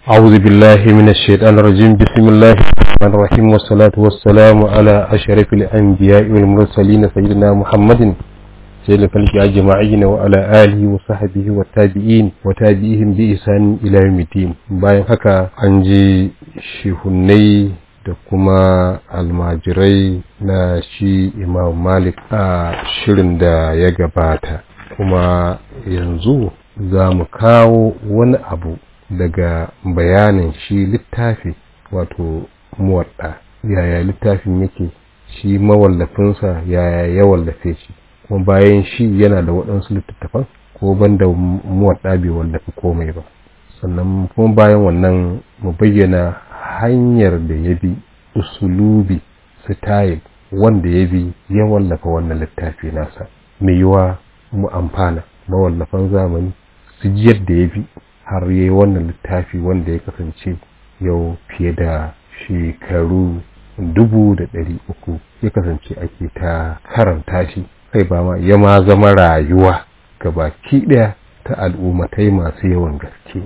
أعوذ بالله من الشيطان الرجيم بسم الله الرحمن الرحيم والصلاة والسلام على أشرف الأنبياء والمرسلين سيدنا محمد سيد الخلق أجمعين وعلى آله وصحبه والتابعين وتابعيهم بإحسان إلى يوم الدين bayan haka an ji shehunai da kuma almajirai na shi imam malik a shirin da ya gabata kuma yanzu za mu kawo wani abu daga bayanin shi littafi wato muwadda yaya littafin yake shi mawallafinsa yaya ya wallafe shi kuma bayan shi yana da waɗansu littattafan ko banda muwadda bai wallafi komai ba sannan kuma bayan wannan mu bayyana hanyar da ya bi usulubi style wanda ya bi ya wallafa wannan littafi nasa mai yiwa mu amfana mawallafan zamani su ji yadda ya bi har yi wannan littafi wanda ya kasance yau fiye da shekaru dubu da ɗari uku ya kasance ake ta karanta shi kai ba ma ya ma zama rayuwa ga baki ɗaya ta al'ummatai masu yawan gaske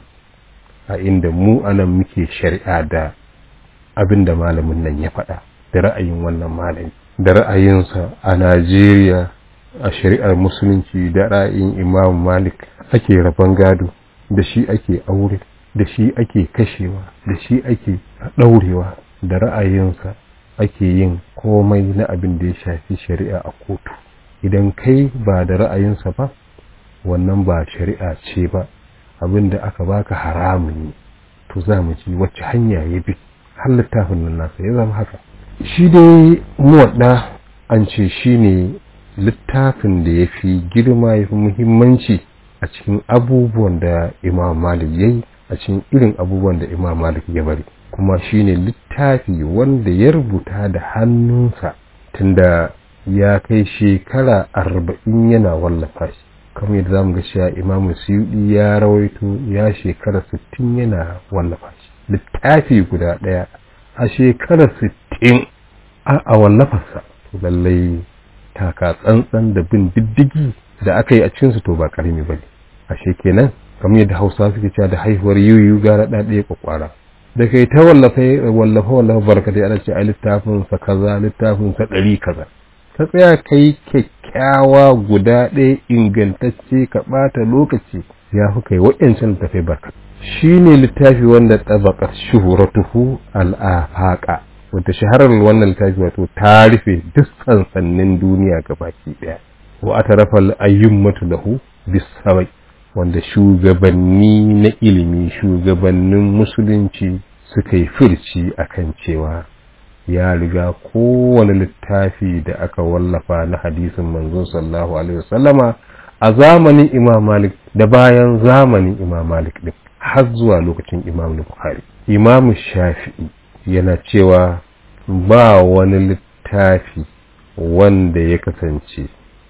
a inda mu anan muke shari'a da abin da malamin nan ya faɗa da ra'ayin wannan malami da ra'ayinsa a najeriya a shari'ar musulunci da ra'ayin imam malik ake rabon gado da shi ake aure da shi ake kashewa da shi ake ɗaurewa da ra'ayinsa ake yin komai na abin da ya shafi shari'a a kotu idan kai ba da ra'ayinsa ba wannan ba shari'a ce ba abin da aka baka haramun ne to za mu ji wacce hanya ya bi har littafin nan nasa ya zama haka shi dai muwadda an ce shi ne littafin da ya fi girma ya fi muhimmanci a cikin abubuwan da imam malik ya yi a cikin irin abubuwan da imam malik ya bari kuma shine littafi wanda ya rubuta da hannunsa tunda ya kai shekara arba'in yana wallafa shi kamar yadda zamu ga cewa imam suyudi ya rawaito ya shekara sittin yana wallafa shi littafi guda ɗaya a shekara sittin a wallafarsa lallai taka tsantsan da bin diddigi da aka yi a cikinsu to ba karami ba ne ashe kenan kamar yadda hausa suke cewa da haihuwar yuyu gara ɗa ɗaya kwakwara da kai ta wallafa wallafa wallafa barkatai ana ce a littafin sa kaza littafin sa ɗari kaza ka tsaya kai kyakkyawa guda ɗaya ingantacce ka ɓata lokaci ya fi kai waɗancan littafai barka shi ne littafi wanda tabaqat shuhuratuhu al-afaqa wata shaharar wannan littafi wato ta rufe duk sansannin duniya gabaki ɗaya wa atarafal ayyummatu lahu bisabai wanda shugabanni na ilimi shugabannin musulunci suka yi firci akan cewa ya riga kowane littafi da aka wallafa na hadisin manzon sallallahu alaihi wasallama a zamanin imam malik da bayan zamanin imam malik din har zuwa lokacin imam bukhari imam shafi'i yana cewa ba wani littafi wanda ya kasance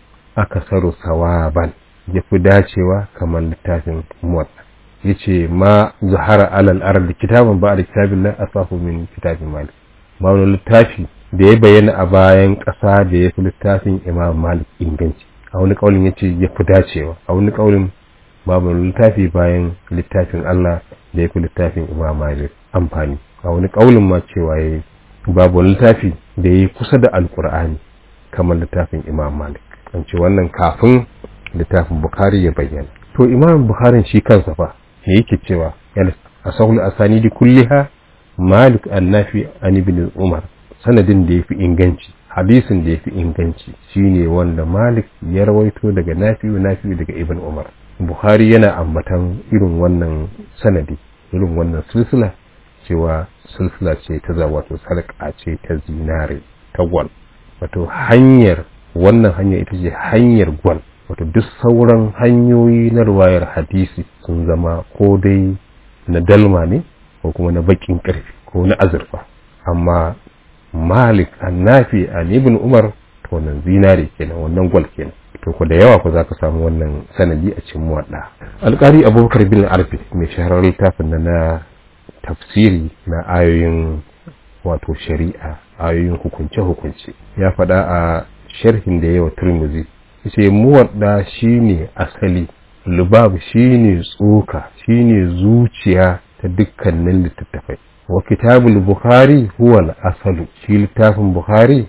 aka saro sawaban ya fi dacewa kamar littafin muwatta ya ce ma zahara alal arar kitabin ba a kitabin nan asafu min kitabin malik ba wani littafi da ya bayyana a bayan ƙasa da ya fi littafin imam malik inganci a wani ƙaunin ya ce ya fi dacewa a wani ƙaunin babu wani littafi bayan littafin allah da ya fi littafin imam malik amfani a wani ƙaunin ma cewa ya yi babu wani littafi da ya yi kusa da alkur'ani kamar littafin imam malik an ce wannan kafin littafin Bukhari ya bayyana. To Imam Bukhari shi kansa fa me yake cewa a sahul asanidi kulliha Malik annafi an ibn Umar sanadin da yafi inganci hadisin da yafi inganci shine wanda Malik ya rawaito daga Nafi'u Nafi'u daga Ibn Umar. Bukhari yana ambatan irin wannan sanadi irin wannan silsila cewa silsila ce ta za wato sarƙa ce ta zinare ta gwal wato hanyar wannan hanya ita ce hanyar gwal wato duk sauran hanyoyi na ruwayar hadisi sun zama ko dai na dalma ne ko kuma na bakin karfi ko na azurfa amma malik annafi an ibn umar to wannan zinare kenan wannan gwal kenan to ko da yawa ko zaka samu wannan sanadi a cikin muwadda alƙari abubakar bin arfi mai shaharar littafin na na tafsiri na ayoyin wato shari'a ayoyin hukunce hukunce ya faɗa a sharhin da yawa turmuzi ce muwadda shine asali lubab shine tsoka shine zuciya ta dukkanin littattafai wa kitabul bukhari huwa al-asalu shi littafin bukhari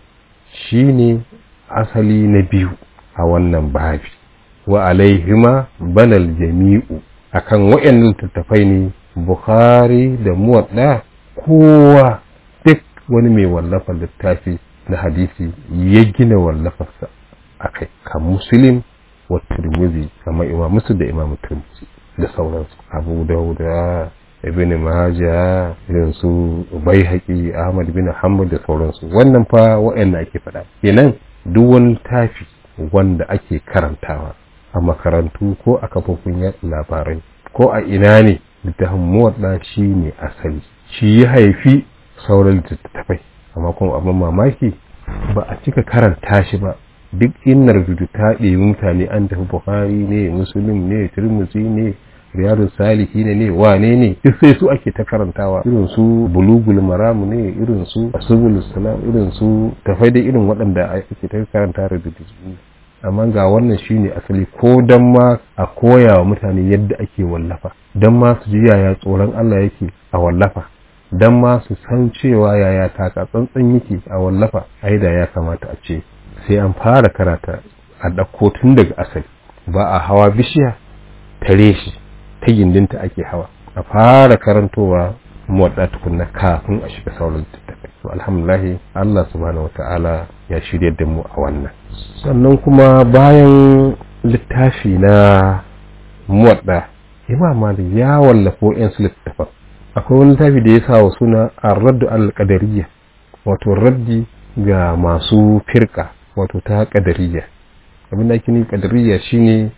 shine asali na biyu a wannan babi wa alaihima banal jami'u akan waɗannan littattafai ne bukhari da muwadda kowa duk wani mai wallafa littafi na hadisi ya gina wallafarsa a kai kan muslim wa turmuzi kamar imam musu da imam turmuzi da sauransu abu dauda ibn maja irin su baihaqi ahmad bin hanbal da sauransu wannan fa wa'anda ake faɗa kenan duk wani littafi wanda ake karantawa a makarantu ko a kafofin yaɗa labarai ko a ina ne littafin muwadda shi ne asali shi ya haifi sauran littattafai amma kuma abin mamaki ba a cika karanta shi ba duk innar rubutu ta ɗebi mutane an tafi bukhari ne musulun ne turmuzi ne riyadun salihi ne ne wane ne duk sai su ake ta karantawa irin su bulugul maramu ne irin su asubul salam irin su tafai da irin waɗanda ake ta karanta rubutu amma ga wannan shine asali ko dan ma a koya wa mutane yadda ake wallafa dan ma su ji yaya tsoron Allah yake a wallafa dan ma su san cewa yaya taka tsantsan yake a wallafa ai da ya kamata a ce sai an fara karata a ɗauko tun daga asali ba a hawa bishiya tare shi ta gindinta ake hawa a fara karantowa muwadda tukunna kafin a shiga sauran littattafai to alhamdulillah Allah subhanahu wata'ala ya shirya da mu a wannan sannan kuma bayan littafi na muwadda imam malik ya wallafo yan su littattafan akwai wani littafi da ya sa wa suna ar-raddu al-qadariyya wato raddi ga masu firka wato ta qadariyya abin da ake nufi qadariyya shine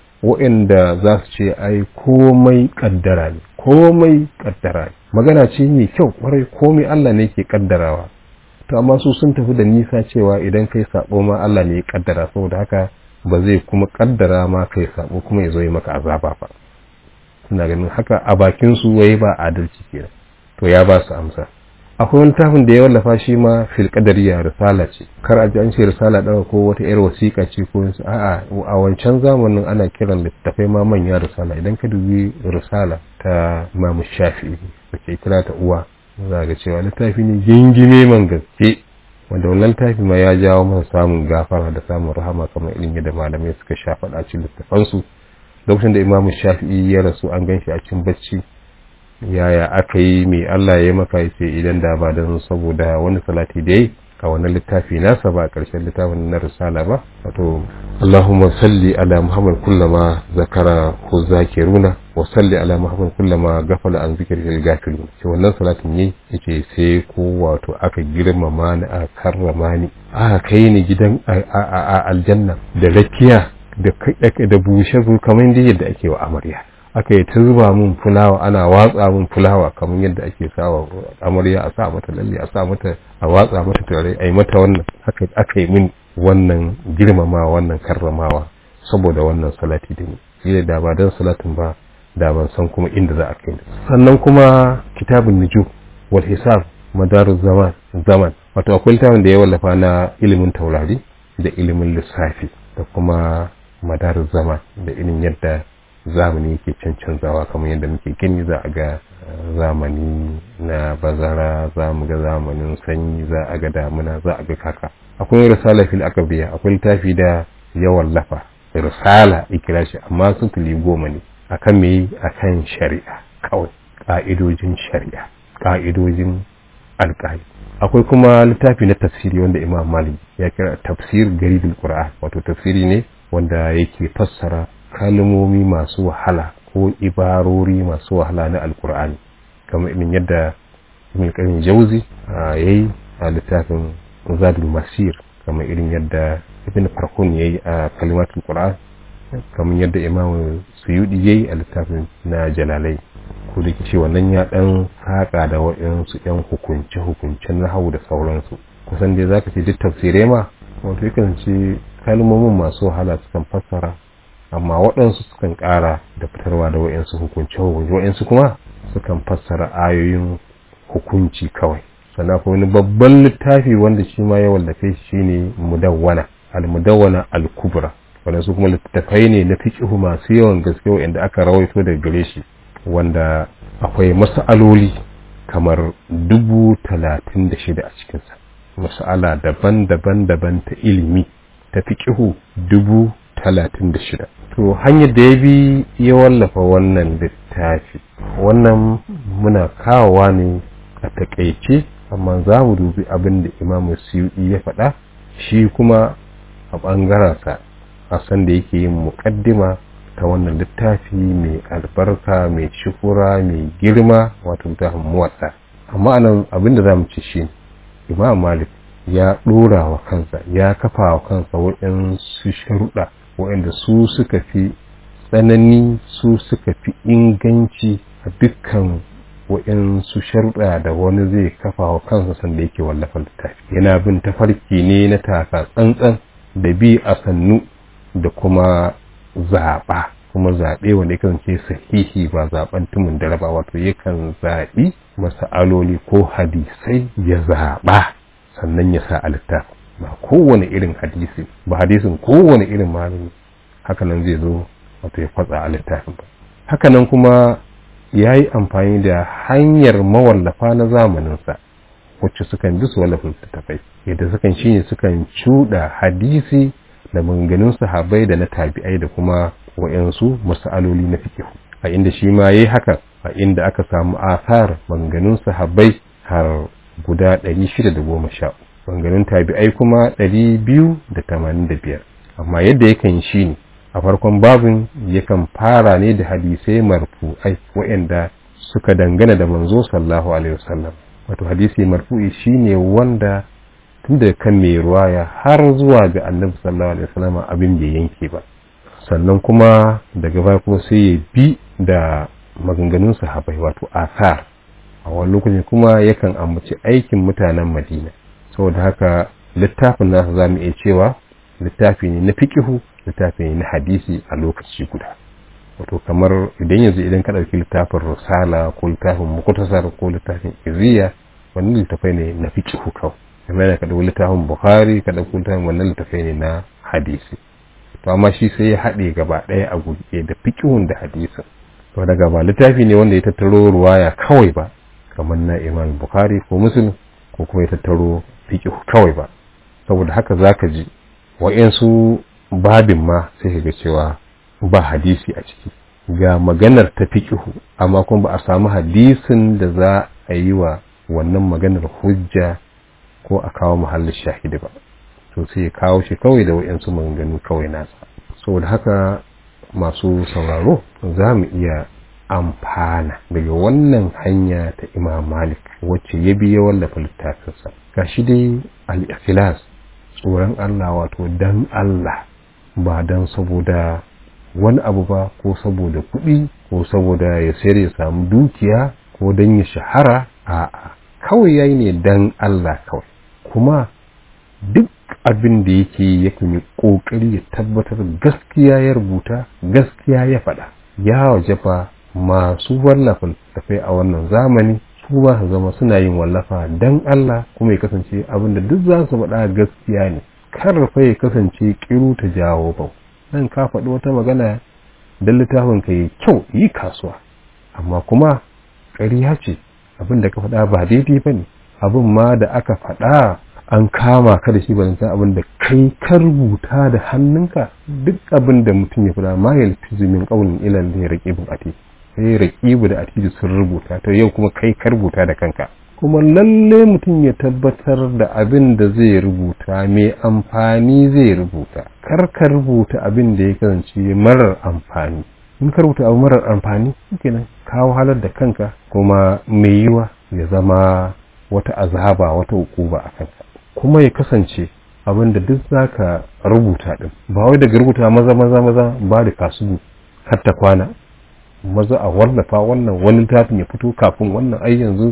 waɗanda za su ce ai komai kaddara ne komai kaddara ne magana ce mai kyau kwarai komai Allah ne ke kaddarawa to amma su sun tafi da nisa cewa idan kai sabo ma Allah ne ya kaddara saboda haka ba zai kuma kaddara ma kai sabo kuma ya zo yi maka azaba ba suna ganin haka a bakin su wai ba adalci kenan to ya ba su amsa akwai wani tafin da ya wallafa shi ma fil qadariya risala ce kar a ji an ce risala daga ko wata yar wasiƙa ce ko wasu a'a a wancan zamanin ana kiran littafai ma manya risala idan ka dubi risala ta Imam Shafi'i da ke kira ta uwa za ga cewa littafi ne gingime man gaske wanda wannan littafi ma ya jawo masa samun gafara da samun rahama kamar irin yadda malamai suka sha faɗa cikin littafansu lokacin da Imam Shafi'i ya rasu an gan shi a cikin bacci yaya aka yi mai Allah ya maka ya ce idan da ba don saboda wani salati da yi a wannan littafi nasa ba ƙarshen littafin na risala ba wato Allahumma salli ala Muhammad kullama zakara ko zakiruna wa salli ala Muhammad kullama gafala an zikri lil gafilun ce wannan salatin ne yake sai ko wato aka girmama ni a karrama ni aka kai ni gidan a aljanna da rakiya da da bushe kamar yadda ake wa amarya aka yi ta zuba mun fulawa ana watsa mun fulawa kamar yadda ake sawa amarya a sa mata lalle a sa mata a watsa mata tare a yi mata wannan haka aka yi min wannan girmama wannan karramawa saboda wannan salati da ni shi da ba dan salatin ba da ban san kuma inda za a kai sannan kuma kitabun nujum wal hisab madarus zaman zaman wato akwai littafin da ya wallafa na ilimin taurari da ilimin lissafi da kuma madarus zaman da irin yadda zamani yake cancanzawa kamar yadda muke gani za a ga zamani na bazara za mu ga zamanin sanyi za a ga damuna za a ga kaka akwai risala fil akabiya akwai littafi da ya wallafa risala ikira shi amma sutuli goma ne akan me akan shari'a kawai ka'idojin shari'a ka'idojin alƙali akwai kuma littafi na tafsiri wanda imam malik ya kira tafsir garibin qur'an wato tafsiri ne wanda yake fassara kalmomi masu wahala ko ibarori masu wahala na alkur'ani kamar irin yadda ibn qayyim jauzi yayi a littafin zadul masir kamar irin yadda ibn farhun yayi a kalimatul qur'an kamar yadda imam suyudi yayi a littafin na jalalai ko da ce wannan ya dan saka da waɗansu yan hukunce hukuncen nahawu da sauransu kusan dai zaka ce duk tafsirai ma wato yakan ce kalmomin masu wahala sukan fassara amma waɗansu sukan ƙara da fitarwa da wa'yansu hukunci hukunci wa'yansu kuma sukan fassara ayoyin hukunci kawai sannan akwai wani babban littafi wanda shi ma ya wallafe shi shine mudawwana al-mudawwana al-kubra waɗansu kuma littattafai ne na fiqhu masu yawan gaske wa'anda aka rawaito daga gare shi wanda akwai mas'aloli kamar dubu talatin da shida a cikinsa mas'ala daban-daban daban ta ilimi ta fiƙihu dubu talatin da shida to hanyar da ya bi ya wallafa wannan littafi wannan muna kawowa ne a taƙaice amma za mu dubi abin da imamu suyuɗi ya faɗa shi kuma a ɓangarensa a san da yake yin muƙaddima ta wannan littafi mai albarka mai shukura mai girma wato littafin muwatsa amma anan abin da za mu ci shi imam malik ya ɗora wa kansa ya kafa wa kansa waɗansu sharuɗa waɗanda su suka fi tsanani su suka fi inganci a dukkan waɗansu sharuɗa da wani zai kafa wa kansa sanda yake wallafa littafi yana bin tafarki ne na taka tsantsan da bi a sannu da kuma zaɓa kuma zaɓe wanda ya kasance sahihi ba zaɓen tumun dare ba wato yakan zaɓi masa'aloli ko hadisai ya zaɓa sannan ya sa a littafi ba kowane irin hadisi ba hadisin kowane irin malami hakanan zai zo wato ya kwatsa a littafin ba hakanan kuma ya yi amfani da hanyar mawallafa na zamaninsa wacce sukan bi su wallafa littattafai yadda sukan shi ne sukan cuɗa hadisi da maganganun sahabai da na tabi'ai da kuma wa'yansu mas'aloli na fikihu a inda shi ma yayi haka a inda aka samu asar maganganun sahabbai har guda 610 maganganun tabi'ai kuma 285 amma yadda yakan shi ne a farkon babin yakan fara ne da hadisai marfu'ai waɗanda suka dangana da manzo sallallahu alaihi wasallam wato hadisi marfu'i shine wanda tun da kan mai ruwaya har zuwa ga annabi sallallahu alaihi wasallam abin bai yanke ba sannan kuma daga baya kuma sai ya bi da maganganun sahabbai wato asar a wani lokacin kuma yakan ambaci aikin mutanen madina saboda haka littafin nasa za mu iya cewa littafi ne na fikihu littafi ne na hadisi a lokaci guda wato kamar idan yanzu idan ka ɗauki littafin rusala ko littafin mukutasar ko littafin iziya wannan littafai ne na fikihu kawai kamar yana ka ɗauki littafin bukhari ka ɗauki littafin wannan littafai ne na hadisi to amma shi sai ya haɗe gaba ɗaya a guri da fikihun da hadisin to daga ba littafi ne wanda ya tattaro ruwaya kawai ba kamar na imam bukhari ko muslim ko kuma ya tattaro fikihu kawai ba saboda haka zaka ji wa'yansu babin ma sai ka ga cewa ba hadisi a ciki ga maganar ta fikihu amma kuma ba a samu hadisin da za a yi wa wannan maganar hujja ko a kawo muhallin shahidi ba to sai ya kawo shi kawai da wa'yansu maganganu kawai nasa saboda haka masu sauraro za mu iya amfana daga wannan hanya ta imam malik wacce ya biya wallafa littafinsa gashi dai al-ikhlas tsoron Allah wato dan Allah ba dan saboda wani abu ba ko saboda kuɗi ko saboda ya sayar ya samu dukiya ko dan ya shahara a'a kawai yayi ne dan Allah kawai kuma duk abin da yake yakan yi kokari ya tabbatar gaskiya ya rubuta gaskiya ya faɗa ya wajefa masu wallafa tafai a wannan zamani su ba su zama suna yin wallafa dan Allah kuma ya kasance abin da duk za su faɗa gaskiya ne kar fa ya kasance kiru ta jawo bau nan ka faɗi wata magana dan littafin ka yi kyau yi kasuwa amma kuma ƙarya ce abin da ka faɗa ba daidai ba ne abin ma da aka faɗa an kama ka da shi ba san abin da kai ka rubuta da hannunka duk abin da mutum ya faɗa ma yalfizu min qawlin ila da raqibun atid sai raqibu da atid sun rubuta to yau kuma kai ka rubuta da kanka kuma lalle mutum ya tabbatar da abin da zai rubuta mai amfani zai rubuta kar ka rubuta abin da ya kasance marar amfani in ka rubuta abu marar amfani kenan ka wahalar da kanka kuma mai yiwa ya zama wata azaba wata hukuma a kanka kuma ya kasance abin da duk zaka rubuta din ba wai daga rubuta maza maza maza ba da kasu har ta kwana maza a wallafa wannan wani littafin ya fito kafin wannan ai yanzu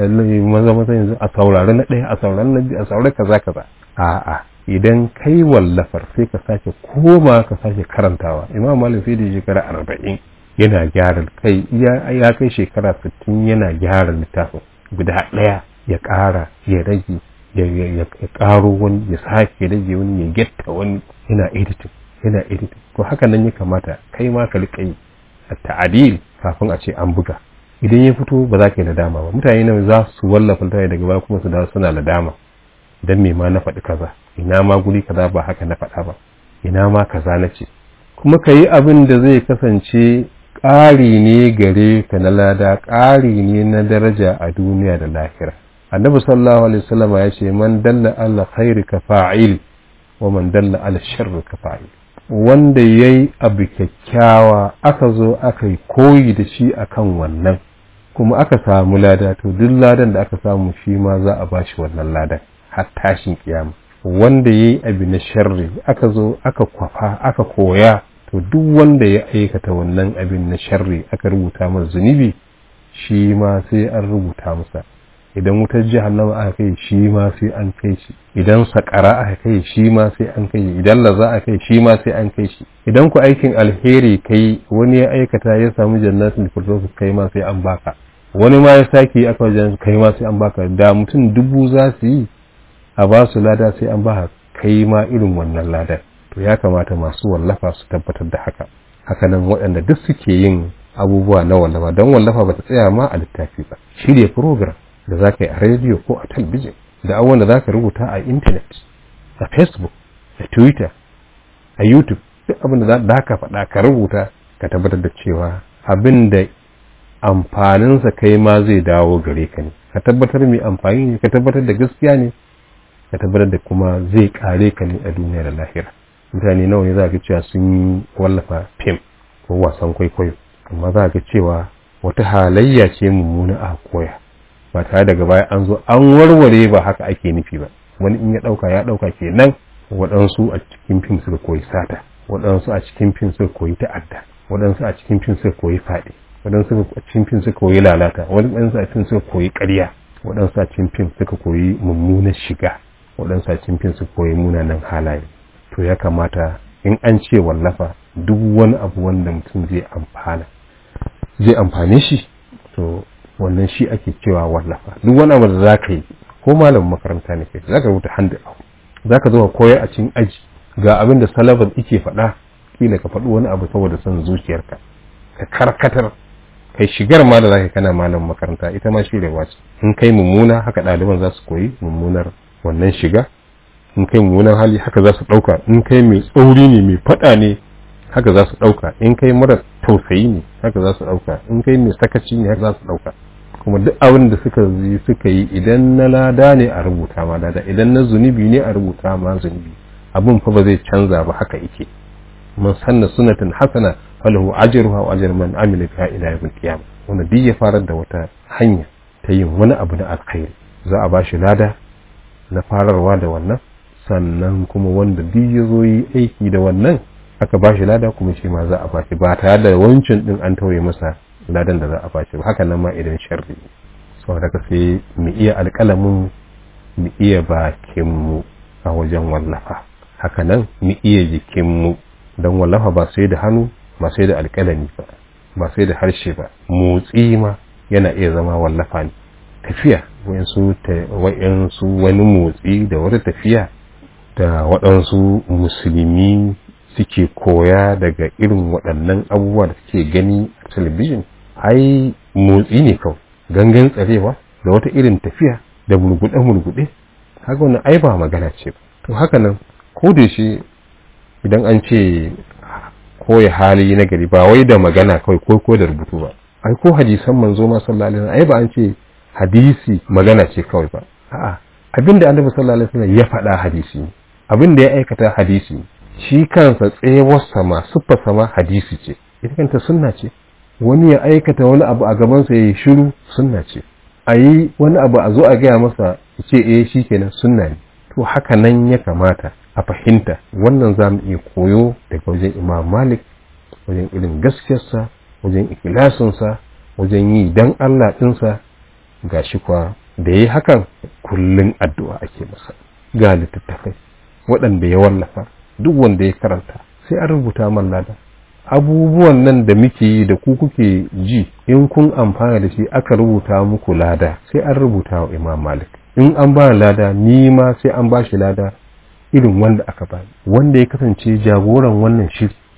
maza maza yanzu a saurari na ɗaya a saurari na biyu a saurari kaza kaza a'a idan kai wallafar sai ka sake koma ka sake karantawa imam malik sai da shekara arba'in yana gyara kai ya kai shekara sittin yana gyara littafin guda ɗaya ya ƙara ya rage ya ƙaro wani ya sake rage wani ya getta wani yana editing yana editing to haka nan ya kamata kai ma ka riƙa yi ta'adil kafin a ce an buga idan ya fito ba za ka yi nadama ba mutane nawa za su wallafa littafi daga baya kuma su dawo suna nadama dan me ma na faɗi kaza ina ma guri kaza ba haka na faɗa ba ina ma kaza na ce kuma ka yi abin da zai kasance ƙari ne gare ka na lada ƙari ne na daraja a duniya da lahira annabi sallallahu alaihi wasallam ya ce man dalla ala khairi ka fa'il wa man dalla ala sharri ka fa'il wanda yayi abu kyakkyawa aka zo aka yi koyi da shi akan wannan kuma aka samu lada to duk ladan da aka samu shi ma za a bashi wannan ladan har tashin kiyama wanda yayi abu na sharri aka zo aka kwafa aka koya to duk wanda ya aikata wannan abin na sharri aka rubuta masa zunubi shi ma sai an rubuta masa idan wutar jahannama aka kai shi ma sai an kai shi idan sakara aka kai shi ma sai an kai shi idan laza aka kai shi ma sai an kai shi idan ku aikin alheri kai wani ya aikata ya samu jannatin firdaus kai ma sai an baka wani ma ya sake aka wajen kai ma sai an baka da mutum dubu za su yi a ba su lada sai an baka kai ma irin wannan ladan to ya kamata masu wallafa su tabbatar da haka hakanan waɗanda duk suke yin abubuwa na wallafa don wallafa ba ta tsaya ma a littafi ba shirya program da za ka yi a rediyo ko a talbijin da abubuwan da za ka rubuta a intanet a facebook a twitter a youtube duk abin da za ka faɗa ka rubuta ka tabbatar da cewa abin da amfaninsa kai ma zai dawo gare ka ne ka tabbatar mai amfani ne ka tabbatar da gaskiya ne ka tabbatar da kuma zai kare ka ne a duniya da lahira mutane nawa ne za ga cewa sun yi wallafa fim ko wasan kwaikwayo amma za ga cewa wata halayya ce mummuna a koya ba tare daga baya an zo an warware ba haka ake nufi ba wani in ya dauka ya dauka kenan waɗansu a cikin fim suka koyi sata waɗansu a cikin fim suka koyi ta'adda waɗansu a cikin fim suka koyi faɗi waɗansu a cikin fim suka koyi lalata waɗansu a cikin suka koyi ƙarya waɗansu a cikin fim suka koyi mummunan shiga waɗansu a cikin fim suka koyi munanan halaye to ya kamata in an ce wallafa duk wani abu wanda mutum zai amfana zai amfane shi to wannan shi ake cewa wallafa duk wani abu da za ka yi ko malamin makaranta ne kai za ka rubuta hand out za ka zo ka koyar a cikin aji ga abin da salabar ike faɗa kila ka faɗi wani abu saboda son zuciyarka ka karkatar kai shigar ma da za ka kana malamin makaranta ita ma shi da wace in kai mummuna haka ɗaliban za su koyi mummunar wannan shiga in kai mummunan hali haka za su ɗauka in kai mai tsauri ne mai faɗa ne haka za su ɗauka in kai mara tausayi ne haka za su ɗauka in kai mai sakaci ne haka za su ɗauka kuma duk abin da suka yi suka yi idan na lada ne a rubuta ma lada idan na zunubi ne a rubuta ma zunubi abin fa ba zai canza ba haka yake man sanna sunatan hasana falahu ajruha wa ajru man amila biha ila yawm al-qiyamah wannan duk ya farar da wata hanya ta yin wani abu na alkhairi za a bashi lada na fararwa da wannan sannan kuma wanda duk ya zo yi aiki da wannan aka ba shi lada kuma shi ma za a ba shi ba tare da wancan din an tauye masa ladan da za a ba shi ba haka nan ma idan sharri sau daga sai mu iya alƙalamin mu iya bakinmu a wajen wallafa haka nan mu iya jikinmu don wallafa ba sai da hannu ba sai da alƙalami ba ba sai da harshe ba motsi ma yana iya zama wallafa ne tafiya wayansu wani motsi da wata tafiya da waɗansu musulmi suke koya daga irin waɗannan abubuwa da suke gani a talabijin ai motsi ne kawai gangan tsarewa da wata irin tafiya da mulguɗe-mulguɗe haka wannan ai ba magana ce to haka nan ko da shi idan an ce koya hali na gari ba wai da magana kawai ko ko da rubutu ba ai ko hadisan manzo ma sallallahu alaihi wasallam ai ba an ce hadisi magana ce kawai ba a'a abinda annabi sallallahu alaihi wasallam ya faɗa hadisi ne abinda ya aikata hadisi ne shi kansa tsewar sama siffa sama hadisi ce ita kanta sunna ce wani ya aikata wani abu a gabansa ya yi shiru sunna ce a yi wani abu a zo a gaya masa ce eh shi kenan sunna ne to haka nan ya kamata a fahimta wannan za mu iya koyo daga wajen imam malik wajen irin gaskiyarsa wajen ikilasinsa wajen yi dan allah ɗinsa ga shi kwa da ya yi hakan kullum addu'a ake masa ga littattafai waɗanda ya wallafa duk wanda ya karanta sai an rubuta man lada abubuwan nan da muke yi da ku kuke ji in kun amfana da shi aka rubuta muku lada sai an rubuta wa imam malik in an ba lada ni ma sai an ba shi lada irin wanda aka ba wanda ya kasance jagoran wannan shiri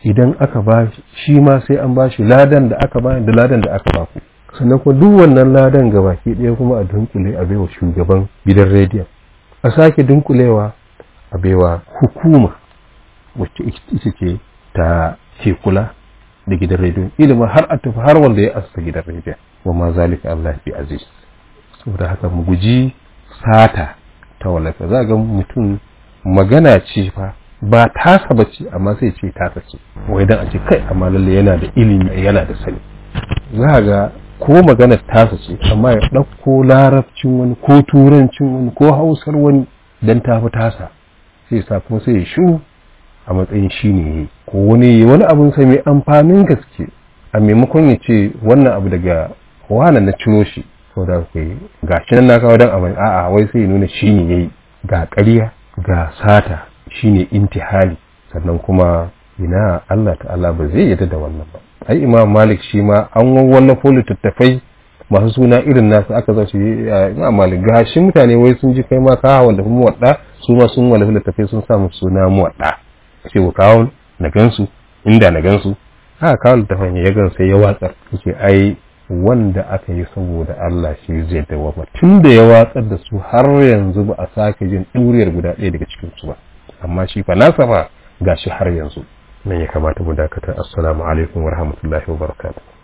idan aka ba shi ma sai an ba shi ladan da aka ba da ladan da aka ba ku sannan kuma duk wannan ladan ga baki ɗaya kuma a dunkule a baiwa shugaban gidan rediyon a sake dunkulewa a baiwa hukuma wacce ita ce ta ke kula da gidan rediyon ilimin har a tafi har wanda ya asa gidan rediyon wa ma zalika Allah fi aziz saboda haka mu guji sata ta wallafa za ga mutum magana ce fa ba tasa ba ce amma sai ce tasa ce wai dan a ce kai amma lalle yana da ilimi yana da sani za ga ko magana tasa ce amma ya ɗauko larabcin wani ko turancin wani ko hausar wani dan tafi tasa sai sa kuma sai ya shu a matsayin shi ne yi ko wani wani abin sai mai amfanin gaske a maimakon ya ce wannan abu daga wane na ciro shi ko da kai ga shi nan na kawo dan abin a'a wai sai ya nuna shi ne yayi ga ƙarya ga sata shine intihali sannan kuma ina Allah ta'ala ba zai yarda da wannan ba ai imam malik shi ma an wallafo littattafai masu suna irin nasu aka zaci imam malik ga shi mutane wai sun ji kai ma ka wanda kuma wadda su ma sun wallafa littattafai sun samu suna mu wadda ce ku kawo na gansu inda na gansu haka kawo littattafan ya gan sai ya watsar yake ai wanda aka yi saboda Allah shi zai dawama tun da ya watsar da su har yanzu ba a sake jin ɗuriyar guda ɗaya daga cikin su ba amma shi fa nasa fa gashi har yanzu nan ya kamata mu dakata assalamu alaikum wa rahmatullahi wa barakatuh